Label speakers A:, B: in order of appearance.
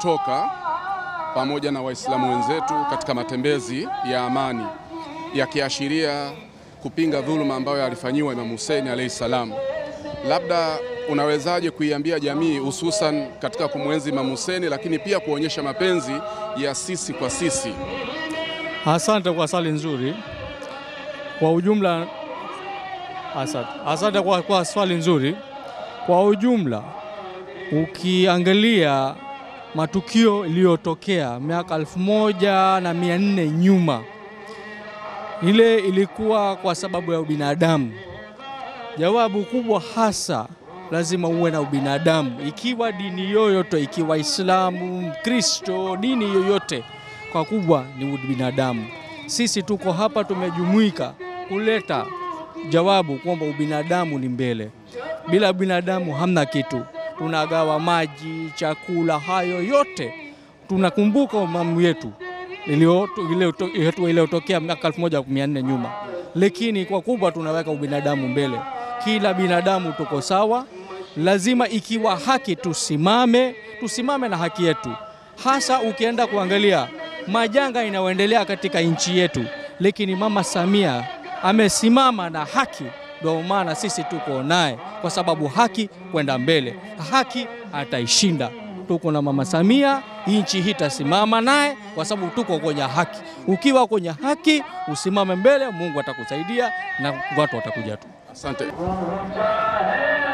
A: tumetoka pamoja na Waislamu wenzetu katika matembezi ya amani yakiashiria kupinga dhuluma ambayo alifanyiwa Imam Hussein alayhi salam. Labda unawezaje kuiambia jamii hususan katika kumwenzi Imam Hussein, lakini pia kuonyesha mapenzi ya sisi kwa sisi?
B: Asante kwa swali nzuri. Kwa ujumla, asante, asante kwa, kwa swali nzuri. Kwa ujumla, ukiangalia matukio iliyotokea miaka elfu moja na mia nne nyuma, ile ilikuwa kwa sababu ya ubinadamu. Jawabu kubwa hasa lazima uwe na ubinadamu, ikiwa dini yoyote, ikiwa Islamu, Kristo, dini yoyote, kwa kubwa ni ubinadamu. Sisi tuko hapa tumejumuika kuleta jawabu kwamba ubinadamu ni mbele. Bila binadamu hamna kitu. Tunagawa maji, chakula, hayo yote tunakumbuka umamu yetu iliyotokea miaka 1400 nyuma, lakini kwa kubwa tunaweka ubinadamu mbele. Kila binadamu tuko sawa, lazima ikiwa haki tusimame, tusimame na haki yetu, hasa ukienda kuangalia majanga inayoendelea katika nchi yetu, lakini Mama Samia amesimama na haki. Ndio maana sisi tuko naye, kwa sababu haki kwenda mbele, haki ataishinda. Tuko na Mama Samia, nchi hii itasimama naye kwa sababu tuko kwenye haki. Ukiwa kwenye haki, usimame mbele, Mungu atakusaidia na watu watakuja tu.
A: Asante.